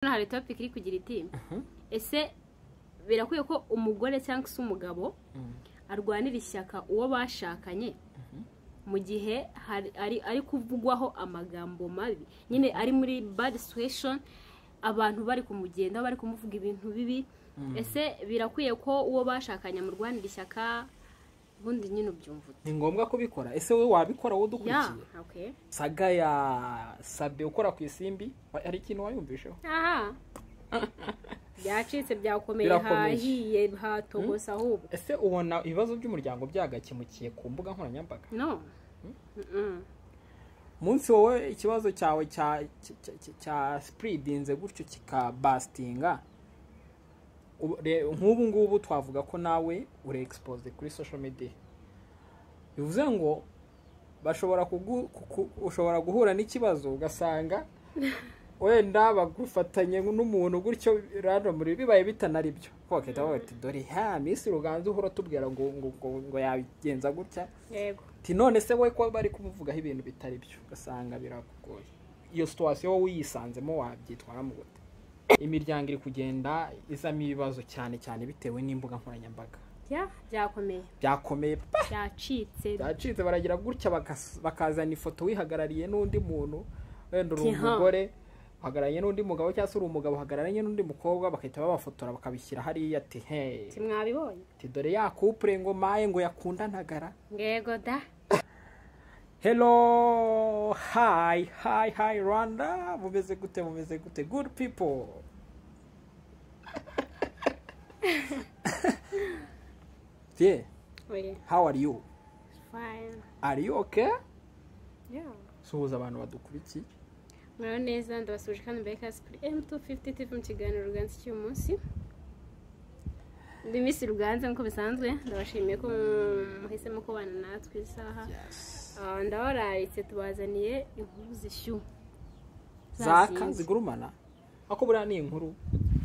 hano hari topic iri kugira iti ese birakwiye ko umugore cyangwa se umugabo arwanira ishyaka uwo bashakanye mu gihe hari- ari- ari kuvugwaho amagambo mabi nyine ari muri bad situation abantu bari kumugendaho bari kumuvuga ibintu bibi ese birakwiye ko uwo bashakanye amurwanira ishyaka ubundi nyine ubyumva ute ni ngombwa kubikora ese wowe wabikora wowe ya udukurikiye okay saga ya sabe ukora ku isimbi wa- hari ikintu wayumvisheho aha byacitse byakomeye Birakomeje. hahiye hatogose ahubwo ese ubona ibibazo by'umuryango byagakemukiye ku mbuga nkoranyambaga no Mm-mm. umunsi wowe ikibazo cyawe cya cya- cya- cya sipuridinze gutyo kikabasitinga ubu- re- nk'ubu ngubu twavuga ko nawe uri egisipoze kuri sosho mediya bivuze ngo bashobora kugu- kuku- ushobora guhura n'ikibazo ugasanga wenda bagufatanye n'umuntu gutyo randomly bibaye bitanari byo bakahita bavuga bati dore ha minsi ruganzu uhora tubwira ngo ngo ngo- ngo yabigenza gutya yego Ati none se we ko bari kumuvugaho ibintu bitari byo ugasanga birakugoye iyo situwasiyo wowe uyisanzemo wabyitwaramo gute imiryango iri kugenda izamo ibibazo cyane cyane bitewe n'imbuga nkoranyambaga Ya, byakomeye byakomeye pe! byacitse byacitse baragira gutya bakas- bakazana ifoto wihagarariye n'undi muntu wenda uri Tiha. umugore uhagararanye n'undi mugabo cyangwa se uri umugabo uhagararanye n'undi mukobwa bagahita babafotora bakabishyira hariya ati hey mwabibonye ati dore ya kupure ngo maye ngo yakundanagara yego da Hello, hi, hi, hi Rwanda, mumeze gute, mumeze gute, good people. yeah, oya how are you? fine Are you okay? yeah Suhuza abantu badukurikiye. mwaho neza ndabasuje kandi mbere kasi kuri m250 tv mu kiganiro ruganza cy'uyu munsi ndi misi ruganza nk'uko bisanzwe ndabashimiye ko muhisemo kubana natwe isaha Yes. Ah, ndabararitse tubazaniye inkuru zishyu Zaka Zazinze. zigurumana. Ako buriya ni inkuru,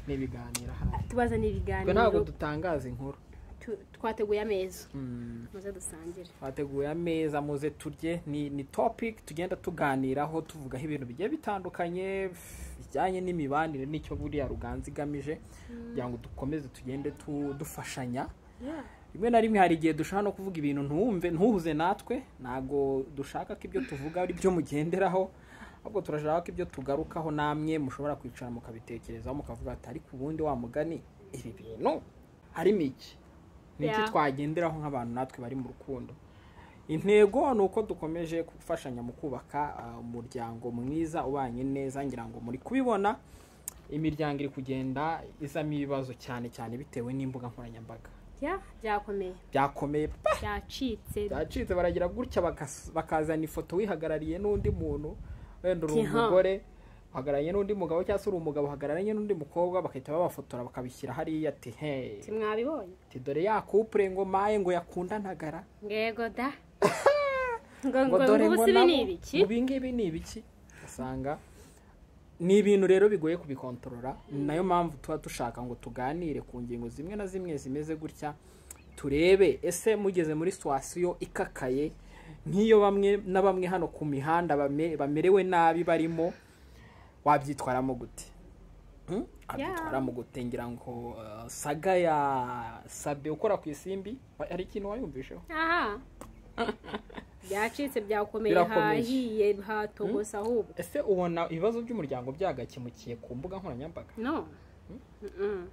ni ibiganiro hano. tubazaniye Twe ntabwo ibiganiro dutangaza inkuru. tu- twateguye ameza Mm. muze dusangire twateguye ameza muze turye ni ni topic tugenda tuganiraho tuvugaho ibintu bigiye bitandukanye f- bijyanye n'imibanire n'icyo buriya ruganza igamije kugira ngo dukomeze tugende tu- dufashanya rimwe na rimwe hari igihe dushaka no kuvuga ibintu ntuwumve ntuhuze natwe ntabwo dushaka ko ibyo tuvuga ari byo mugenderaho ahubwo turashaka ko ibyo tugarukaho namwe mushobora kwicara mukabitekerezaho mukavuga ati ariko ubundi wa mugani ibi bintu harimo iki ni iki Yeah. twagenderaho nk'abantu natwe bari mu rukundo intego ni uko dukomeje gufashanya mu kubaka ah, umuryango mwiza ubanye neza ngira ngo muri kubibona imiryango iri kugenda izamo ibibazo cyane cyane bitewe n'imbuga nkoranyambaga Ya, byakomeye byakomeye pe! byacitse byacitse baragira gutya bakas- bakazana ifoto wihagarariye n'undi muntu wenda uri Tiha. umugore uhagararanye n'undi mugabo cyangwa se uri umugabo uhagararanye n'undi mukobwa bagahita babafotora bakabishyira hariya ati hey mwabibonye ati dore ya kupure ngo maye ngo yakundanagara yego da ngo ngo ngo dore ngo ubusi ibi nabo ni ibiki ibi ngibi ni ibiki ugasanga ni ibintu rero bigoye kubikontorora ni nayo mpamvu tuba dushaka ngo tuganire ku ngingo zimwe na zimwe zimeze gutya turebe ese mugeze muri situwasiyo ikakaye nk'iyo bamwe na bamwe hano ku mihanda bame- bamerewe nabi barimo wabyitwaramo gute Hmm? wabyitwaramo gute ngira ngo uh, saga ya sabe ukora ku isimbi wa- hari ikintu wayumvisheho aha byacitse byakomeye Birakomeje. hahiye hatogose ahubwo ese ubona ibibazo by'umuryango byagakemukiye ku mbuga nkoranyambaga no Mm-mm.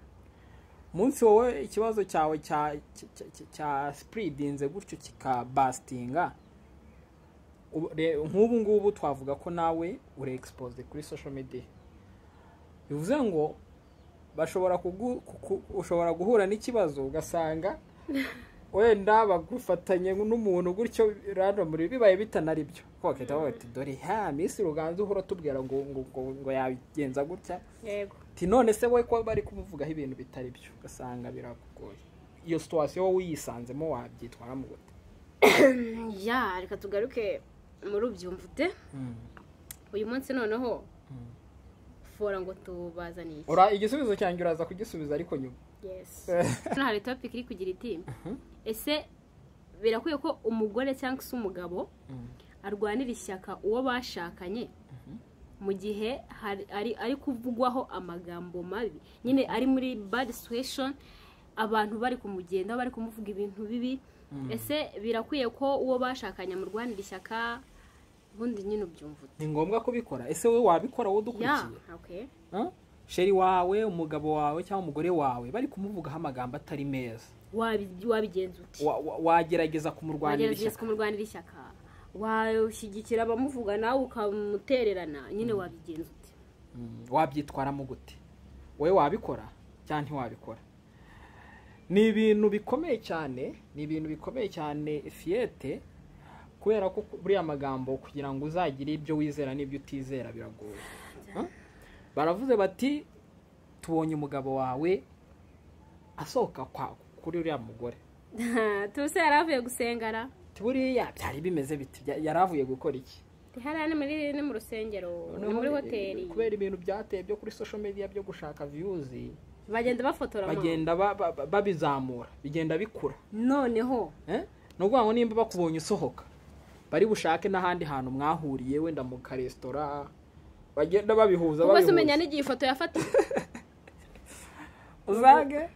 umunsi wowe ikibazo cyawe cya cya- cya- cya- cya sipuridinze gutyo kikabasitinga ubu- re- nk'ubu ngubu twavuga ko nawe uri egisipoze kuri sosho mediya bivuze ngo bashobora kugu- kuku- ushobora guhura n'ikibazo ugasanga wenda bagufatanye n'umuntu gutyo randomly bibaye bitanari byo bakahita bavuga bati dore ha minsi ruganzu uhora tubwira ngo ngo ngo- ngo yabigenza gutya yego Ati none se we ko bari kumuvugaho ibintu bitari byo ugasanga birakugoye iyo situwasiyo wowe uyisanzemo wabyitwaramo gute ya reka tugaruke muri ubyumvute uyu munsi noneho fora ngo tubazaniye iki Ura- igisubizo cyanjye uraza kugisubiza ariko nyuma yes hano hari topic iri kugira iti ese birakwiye ko umugore cyangwa se umugabo arwanira ishyaka uwo bashakanye mu gihe hari- ari- ari kuvugwaho amagambo mabi nyine ari muri bad situation abantu bari kumugenda bari kumuvuga ibintu bibi ese birakwiye ko uwo bashakanye amurwanira ishyaka ubundi nyine ubyumva ute ni ngombwa kubikora ese wowe wabikora wowe ya udukurikiye okay. Huh? sheri wawe umugabo wawe cyangwa umugore wawe bari kumuvugaho amagambo atari meza Wabi- wabigenza ute Wa- wa- wagerageza kumurwanira wagerageza ishyaka kumurwanira ishyaka washyigikira abamuvuga nawe ukamutererana nyine wabigenza ute Mm, wabyitwaramo gute wowe wabikora cyangwa ntiwabikora ni ibintu bikomeye cyane ni ibintu bikomeye cyane fiyete kubera ko buriya magambo kugira ngo uzagire ibyo wizera n'ibyo utizera biragoye Huh? baravuze bati tubonye umugabo wawe asohoka kwa- kuri uriya mugore tuse yari avuye gusengara buriya byari bimeze biti Bya- yari avuye gukora iki hariya ni muri ni mu rusengero ni muri hoteli kubera ibintu byateye byo kuri social media byo gushaka viyuzi bagenda bafotora mama. bagenda ba- ba- ba- babizamura bigenda bikura noneho Eh? ni ukuvuga ngo nimba bakubonye usohoka bari bushake n'ahandi hantu mwahuriye wenda mu karesitora bagenda babihuza ubwo se babihuza. umenya n'igihe ifoto yafatiwe uzage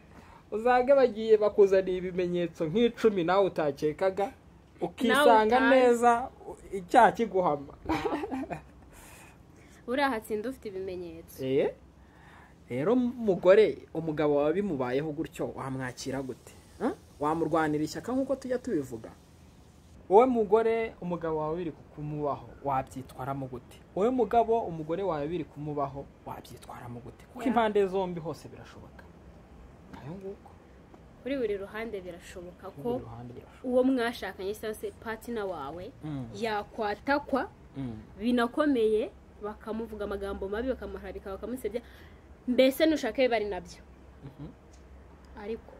uzage bagiye bakuzaniye ibimenyetso nk'icumi nawe utakekaga ukisanga utazi. neza u- icyaha kiguhama buriya hatsinda ufite ibimenyetso Eh? rero umugore umugabo wawe bimubayeho gutyo wamwakira gute Huh? wamurwanira ishyaka nk'uko tujya tubivuga wowe mugore umugabo wawe biri kumubaho wabyitwaramo gute wowe mugabo umugore wawe biri kumubaho wabyitwaramo gute kuko Yeah. impande zombi hose birashoboka ayo nguko kuri buri ruhande birashoboka ko buri ruhande birashoboka uwo mwashakanye cyangwa se patina wawe Mm, yakwatakwa mm. binakomeye bakamuvuga amagambo mabi bakamuharabika bakamusebya mbese nushaka biba ari nabyo Mhm. ariko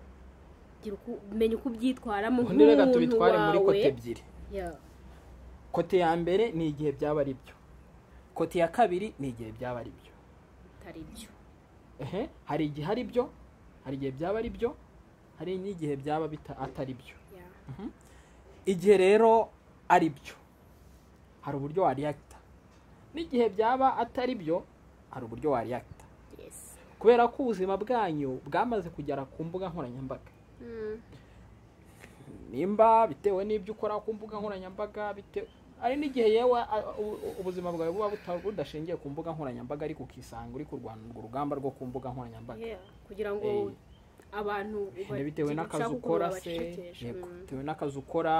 gira uku- menya uko ubyitwaramo ubundi reka nk'umuntu tubitware muri kote wawe ebyiri Ya. kote ya mbere ni igihe byaba ari byo kote ya kabiri ni igihe byaba ari byo atari byo ehe hari igihe ari byo hari igihe byaba ari byo hari n'igihe byaba bita- atari byo Ya. igihe rero ari byo hari uburyo wariyakita n'igihe byaba atari byo hari uburyo wariyakita Yes. kubera ko ubuzima bwanyu bwamaze kugera ku mbuga nkoranyambaga Mm. nimba bitewe n'ibyo ukora ku mbuga nkoranyambaga bitewe hari n'igihe yewe a- u- u- ubuzima bwawe buba buta- budashingiye ku mbuga nkoranyambaga ariko ukisanga uri kurwana urwo rugamba rwo ku mbuga nkoranyambaga Yeah. kugira ngo Eh. abantu Nyine bitewe bagire n'akazi ushaka ukora ukuntu se babacecekesha. yego Mm. bitewe n'akazi ukora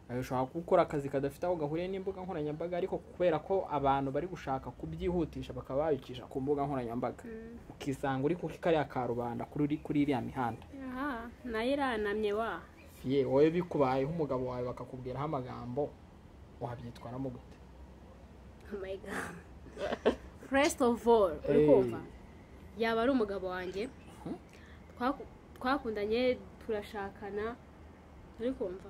eh, ushobora gukora akazi kadafite aho gahuriye n'imbuga nkoranyambaga ariko kubera ko abantu bari gushaka kubyihutisha bakaba babicisha ku mbuga nkoranyambaga Mm. ukisanga uri ku kariya karubanda kuri uri- kuri iriya mihanda Aha, nayo iranamye wa ye wowe bikubayeho umugabo wawe bakakubwiraho amagambo wabyitwaramo gute Oh my God. first of all uri Hey. kumva yaba ari umugabo wanjye Twaku- twakundanye turashakana uri kumva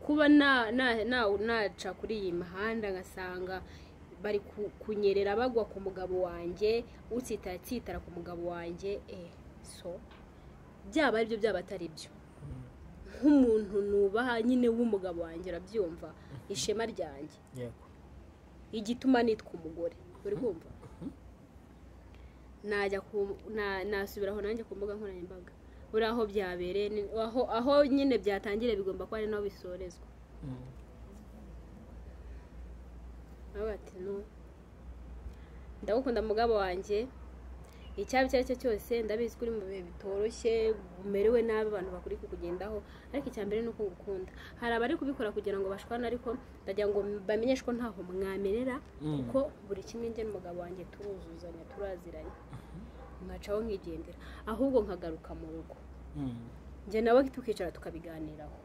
kuba na- na- na- naca kuri iyi mihanda ngasanga bari ku- kunyerera bagwa ku mugabo wanjye utsitara tsitara ku mugabo wanjye eh so byaba ari byo byaba atari byo nk'umuntu nubaha nyine w'umugabo wanjye arabyumva ishema ryanjye yego igituma nitwa umugore uri kumva najya ku na- nasubira aho nanjye ku mbuga nkoranyambaga buriya aho byabereye ni- aho aho nyine byatangiriye bigomba kuba ari naho bisorezwa Mm. nawe ati no ndagukunda mugabo wanjye icyaba icyo ari cyo cyose ndabizi ko uri mu bihe bitoroshye umerewe nabi abantu bakuri kukugendaho ariko icya mbere ni uko ngukunda hari abari kubikora kugira ngo bashwane ariko ndagira ngo bamenyeshe ko ntaho mwamerera Mm. kuko buri kimwe njye n'umugabo wanjye turuzuzanya turaziranye nkacaho nkigendera ahubwo nkagaruka mu rugo Mm. njye nawe tukicara tukabiganiraho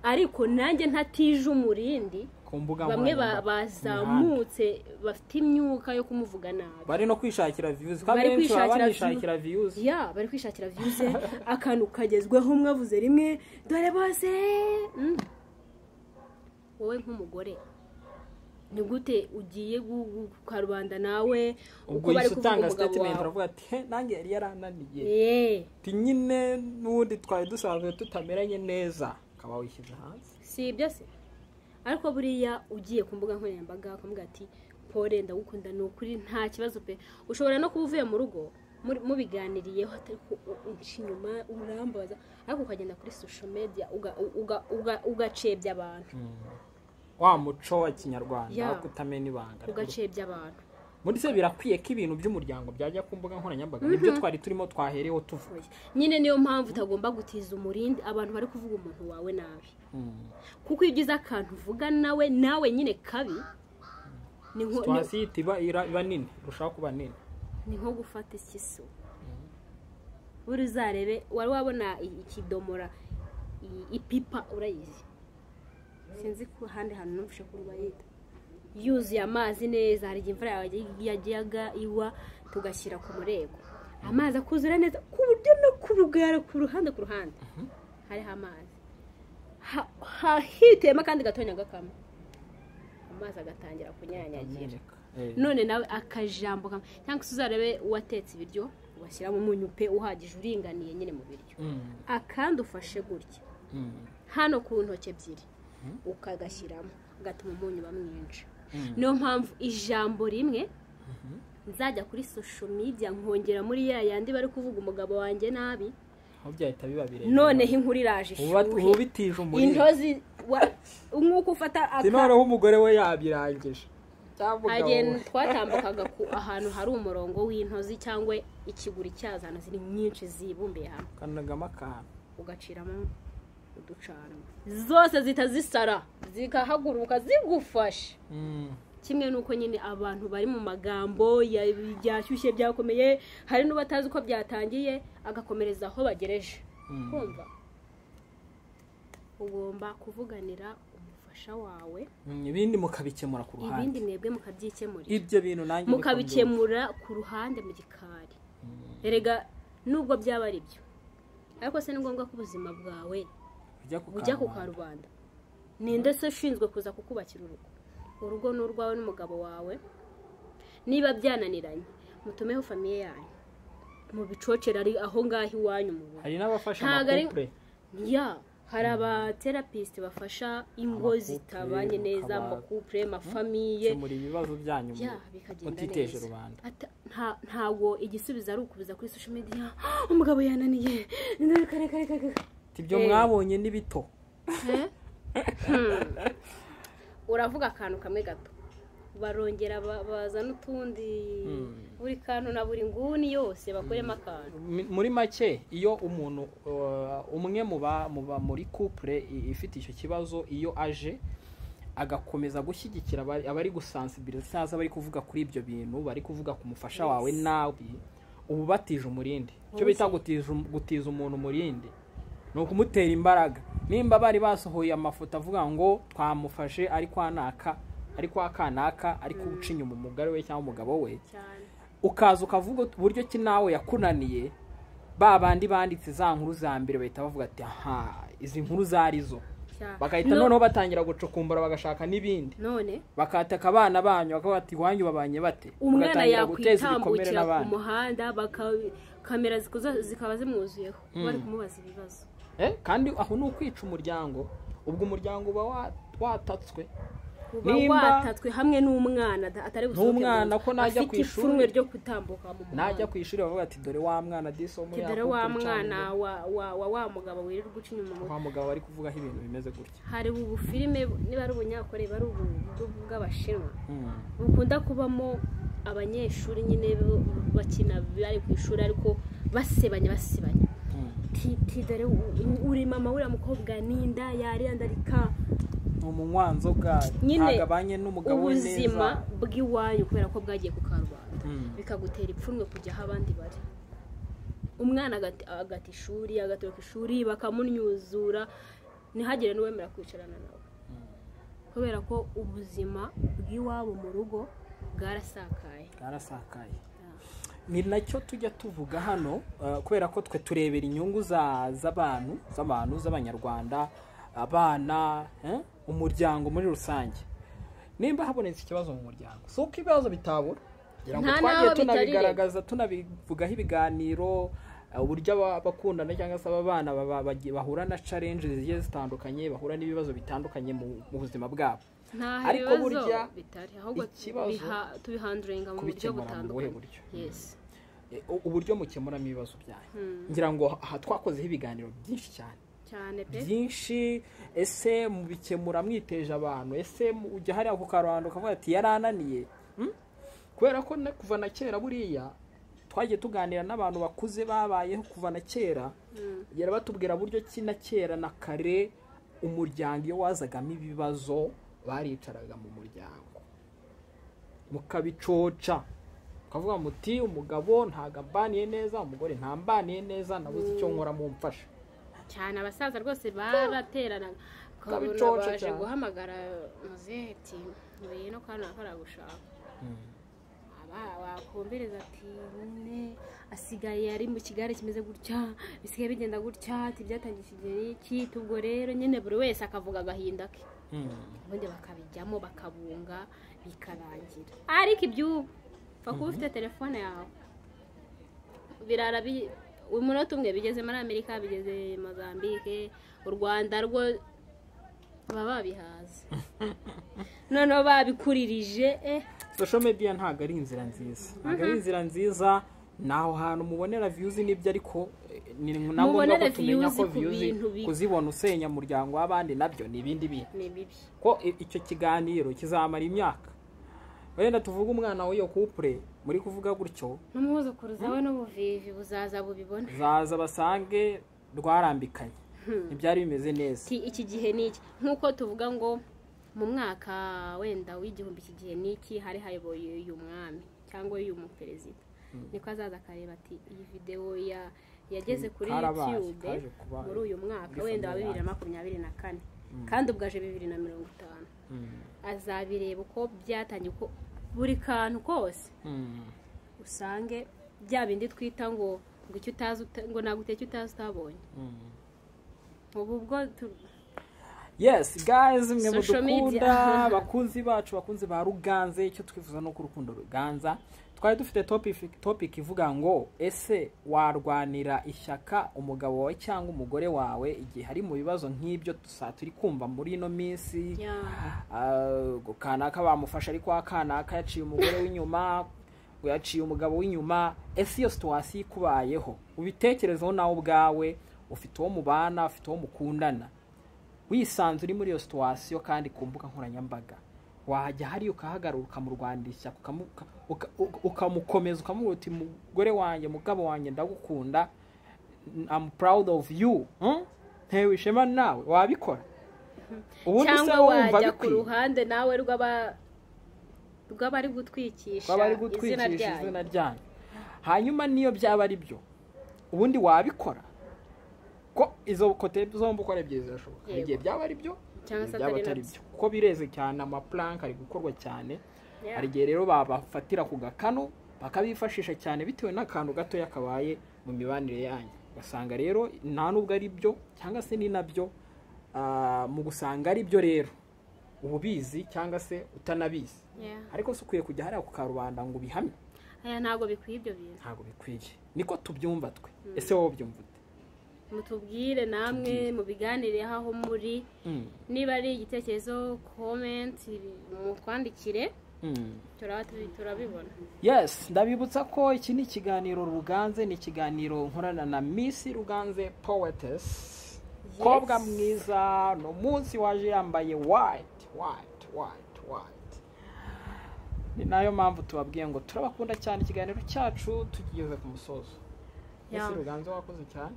ariko nanjye ntatije umurindi ku mbuga bamwe ba- nkoranyambaga. Imihanda. bazamutse bafite imyuka yo kumuvuga nabi bari no kwishakira viyuzi kandi Bari benshi baba kwishakira banishakira viyuzi ya bari kwishakira viyuze akantu kagezweho mwavuze rimwe dore bose Mm. wowe nk'umugore ni gute ugiye gu- gu- ku karubanda nawe uko ubwo bari yahise kuvuga utanga umugabo sitatimenti wawe aravuga ati "He, nanjye yari yarananiye Eh, ati nyine n'ubundi twari dusanzwe tutameranye neza ukaba wishyize hanze si ibyo se ariko buriya ugiye ku mbuga nkoranyambaga ukavuga ati pole ndagukunda ni ukuri nta kibazo pe ushobora no kuba uvuye mu rugo muri- mubiganiriyeho atari ko u- unca inyuma urambaza ariko ukagenda kuri social media uga- uga- uga- ugacebya abantu wa muco wa kinyarwanda Yeah. wo kutamena ibanga ugacebya abantu muri se birakwiye ko ibintu by'umuryango byajya ku mbuga nkoranyambaga nibyo twari turimo twahereho tuvuga nyine niyo mpamvu utagomba gutiza umurindi abantu bari kuvuga umuntu wawe nabi Mm. kuko iyo ugize akantu uvuga nawe nawe nyine kabi ni nko- ni- situwasiyo ihita iba ira- iba nini irushaho kuba nini ni nko gufata ikiso buri uzarebe wari wabona i- ikidomora i- ipipa urayizi sinzi ko ahandi hantu numvise ko bayita yuzuye amazi neza hari igihe imvura yagiye- yajyaga igwa tugashyira ku mureko amazi akuzura neza ku buryo no ku rugara ku ruhande ku ruhande hariho amazi Ha- ha- hitiyemo akandi gatonya gakamwe amazi agatangira kunyanyagira Ameneka. Eh, none nawe akajambo kamwe cyangwa se uzarebe uwatetse ibiryo ugashyiramo umunyu pe uhagije uringaniye nyine mu biryo mm, akandi ufashe gutya mm, hano ku ntoki ebyiri ukagashyiramo gatuma umunyu uba mwinshi Mm. niyo mpamvu ijambo rimwe nzajya kuri social media nkongera muri ya yandi bari kuvuga umugabo wanjye nabi aho byahita biba birebire noneho inkuru iraje uba uba ishuhe ubitije umuriro intozi wa- nk'uko ufata aka- noneho umugore we yabirangije cyangwa umugabo igihe we twatambukaga ku ahantu hari umurongo w'intozi cyangwa ikiguri cyazana ziri nyinshi zibumbiye hamwe kanagamo akantu ugaciramo uducanwa zose zihita zisara zikahaguruka zigufasha Mm. kimwe nuko nyine abantu bari mu magambo ya- byashyushye byakomeye hari n'ubatazi uko byatangiye agakomereza aho bagereje Mm. kumva ugomba kuvuganira umufasha wawe Mm, ibindi mukabikemura ku ibindi ruhande mwebwe mukabyikemurira ibyo bintu nanjye niko mbyumva. mukabikemura ku ruhande mu gikari erega nubwo byaba ari byo ariko se ni ngombwa ko ubuzima bwawe bujya ku bujya ku karubanda karubanda. ninde se ushinzwe kuza kukubakira urugo urugo ni urwawe n'umugabo wawe niba byananiranye mutumeho famiye yanyu mu bicocera ari aho ngaho iwanyu mu rugo hari n'abafasha Ntago ari- amakupure ya hari abaterapisite bafasha ingo Amakupure, zitabanye neza ukaba- amakupure amafamiye kemura ibibazo byanyu mu- ya bikagenda mutiteje neza rubanda Ata- nta- ntabwo igisubizo ari ukubiza kuri social media "Ah, umugabo yananiye None kare kare kare kare." Ati, ibyo Eh. mwabonye ni bito Eh? Hmm. uravuga akantu kamwe gato barongera ba- bazana utundi buri kantu na buri nguni yose bakuremo akantu Mi- muri make iyo umuntu uh, umwe mu ba- mu ba muri couple i- ifite icyo kibazo iyo aje agakomeza gushyigikira abari- abari gusansibiriza cyangwa se abari kuvuga kuri ibyo bintu bari kuvuga ku mufasha wawe nawe uba ubatije umurindi icyo bita gutiza um- gutiza umuntu umurindi ni ukumutera imbaraga nimba bari basohoye amafoto avuga ngo twamufashe ari kwanaka ari kwa kanaka ariko uca inyuma umugore we cyangwa umugabo we cyane ukaza ukavuga ut- uburyo ki nawe yakunaniye ba bandi banditse za nkuru za mbere bahita bavuga ati aha izi nkuru zari zo cyane bagahita No- noneho batangira gucukumbura bagashaka n'ibindi none bakataka abana banyu bakavuga ati iwanyu babanye bate umwana bagatangira guteza ibikomere yakwitambukira ku n'abandi muhanda baka- kamera zikoza- zikaba zimwuzuyeho bari kumubaza ibibazo Eh, kandi aho ni ukwica umuryango ubwo umuryango uba wa- watatswe uba Nimba- watatswe hamwe n'umwana ata- atari gusohoka N'umwana mu nzu. ko najya afite ku ishuri. ipfunwe ryo gutambuka mu muhanda najya ku ishuri bavuga ati dore wa mwana diso muri tidore wa mwana wa wa wa wa mugabo wirirwa uca inyuma mu- wa mugabo bari kuvugaho ibintu bimeze gutya hari ubu filime niba ari ubunyakore bari ubu bw'u- bw'abashinwa Mm. bukunda kubamo abanyeshuri nyine bo- bakina bari ku ishuri ariko basebanya basebanya Mm. Ti- tidore u- u- uri mama uriya mukobwa ninda yariyandarika ni umunywanzoga Nyine, ntabwo abanye n'umugabo we neza ubuzima bw'iwanyu kubera ko bwagiye ku karubanda Mm. bikagutera ipfunwe kujya aho abandi bari umwana agati- agata ishuri agatoroka ishuri bakamunyuzura ntihagire n'uwemera kwicarana nawe kubera ko ubuzima bw'iwabo mu rugo bwarasakaye bwarasakaye ni nacyo tujya tuvuga hano eh, kubera ko twe turebera inyungu za- z'abantu z'abantu z'abanyarwanda abana eh, umuryango muri rusange nimba habonetse ikibazo mu muryango si uko ibibazo bitabura kugira ngo Nta twagiye n'aho bitari tunabigaragaza tunabivugaho ibiganiro eh, uburyo aba- abakundana cyangwa se ababana baba- bagiye- bahura na challenge zigiye zitandukanye bahura n'ibibazo bitandukanye mu mu buzima bwabo nta ariko bibazo burya bitari ahubwo ikibazo tubiha- tubihanduringa mu buryo kubikemura mu buhe butandukanye buryo yesi E, u- uburyo mukemuramo ibibazo byanyu ngira ngo aha twakozeho ibiganiro byinshi cyane cyane pe byinshi ese mubikemura mwiteje abantu ese mu- ujya hariya ku karubanda ukavuga ati yarananiye Hmm? kubera ko na- kuva na kera buriya twagiye tuganira n'abantu bakuze babayeho kuva na kera yari batubwira buryo ki na kera na kare umuryango iyo wazagamo ibibazo baricaraga mu muryango mukabicoca ukavuga muti umugabo ntabwo ambaniye neza umugore ntambaniye neza nabuze icyo nkora mumfasha cyane abasaza rwose barateranaga ukabona Kabicoco baje cyane. guhamagara muzehe ati ntuye no kana akora gushaka Aba- wakumviriza ati nyine asigaye ari mu kigare kimeze gutya bisigaye bigenda gutya ati byatangiye ikigero iki ubwo rero nyine buri wese akavuga agahinda ke ubundi bakabijyamo bakabunga bikarangira ariko iby'ubu upfa kuba ufite telefone yawe birara bi- umunota umwe bigeze muri amerika bigeze mozambique u rwanda rwo baba babihaze noneho babikuririje eh social media ntabwo ari inzira nziza ntabwo ari inzira nziza ni aho hantu mubonera viyuzi n'ibyo ariko eh, ni na ngombwa Mubonera ko tumenya views ko ku viyuzi bintu bi- kuzibona usenya umuryango w'abandi nabyo ni ibindi bintu ni bibi ko i- icyo kiganiro kizamara imyaka wenda tuvuge umwana w'iyo kupure muri kuvuga gutyo n'umwuzukuruza we n'ubuvivi buzaza bubibona zaza basange rwarambikanye ntibyari bimeze neza Ati, iki gihe ni iki nk'uko tuvuga ngo mu mwaka wenda w'igihumbi iki gihe ni iki hari hayoboye uyu mwami cyangwa uyu muperezida niko azaza akareba ati iyi videwo ya yageze kuri Karabaye, yutube kaje kuba muri uyu mwaka muri wenda wa February. bibiri na makumyabiri na kane kandi ubwo aje bibiri na mirongo itanu Mm. azabireba uko byatangiye uko buri kantu kose Mm. usange bya bindi twita ngo ngo icyo utazi uta- ngo naguteye icyo utazi utabonye Mm. ubu ubwo tu- yes guys mwe Social mudukunda media. abakunzi bacu bakunzi ba ruganze icyo twifuza ni uko urukundo ruganza twari dufite topic, topic ivuga ngo ese warwanira ishyaka umugabo wawe cyangwa umugore wawe igihe hari mu bibazo nk'ibyo tusa turi kumva muri ino minsi Yeah. Ah, ngo kanaka bamufashe ariko wa kanaka yaciye umugore w'inyuma ngo yaciye umugabo w'inyuma ese iyo situwasiyo ikubayeho ubitekerezeho nawe ubwawe ufite uwo mubana ufite uwo mukundana wisanze uri muri iyo situwasiyo kandi ku mbuga nkoranyambaga wajya hariya ukahagarara ukamurwandisha ukamu- uka- uka- uka- ukamukomeza ukamubwira uti mugore wanjye mugabo wanjye ndagukunda I'm proud of you Hmm? ntewe ishema nawe wabikora ubundi se cyangwa wumva wajya ku bikwiye ruhande nawe rw'aba rw'abari gutwikisha baba ari izina gutwikisha ryayo izina ryanyu hanyuma niyo byaba ari byo ubundi wabikora ko izo kote zombi uko ari ebyiri zirashoboka hari Yego. igihe byaba ari byo Cyangwa hari se igihe byaba atari atari nabyo. byo kuko bireze cyane amapuranka ari gukorwa cyane Yeah. hari igihe rero babafatira ku gakano bakabifashisha cyane bitewe n'akantu gatoya kabaye mu mibanire yanyu ugasanga rero nta nubwo ari byo cyangwa se ni nabyo ah, mu gusanga ari byo rero uba ubizi cyangwa se utanabizi Yeah. ariko si ukwiye kujya hariya ku karubanda ngo ubihamye aya ntabwo bikwiye ibyo bintu ntabwo bikwiye niko tubyumva twe ese wowe ubyumva ute mutubwire namwe mubiganireho aho muri Mm, niba ari igitekerezo komenti mutwandikire mm. turaba tubi- turabibona yes ndabibutsa ko iki ni ikiganiro ruganze ni ikiganiro nkorana na miss ruganze poetes kobwa mwiza no munsi waje yambaye white white white white ni nayo mpamvu tubabwiye ngo turabakunda cyane ikiganiro cyacu tugeze ku musozo Yeah. miss ruganze wakoze cyane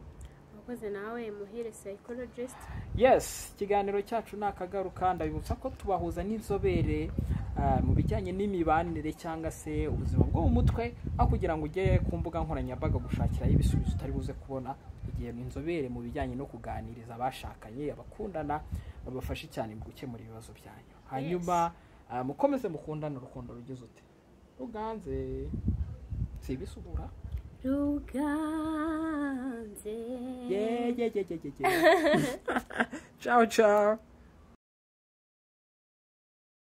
abakoze nawe muhire psychologist yes ikiganiro cyacu ni akagaruka ndabibutsa ko tubahuza n'inzobere ah, mu bijyanye n'imibanire cyangwa se ubuzima bwo mu mutwe aho kugira ngo ujye ku mbuga nkoranyambaga gushakirayo ibisubizo utari buze kubona igihe inzobere mu bijyanye no kuganiriza abashakanye abakundana babafashe cyane mu gukemura ibibazo byanyu hanyuma ah, mukomeze mukundane urukundo rugize ute ruganze si ibisubura ruganze yeah, yeah, yeah, yeah, yeah, yeah. ciao ciao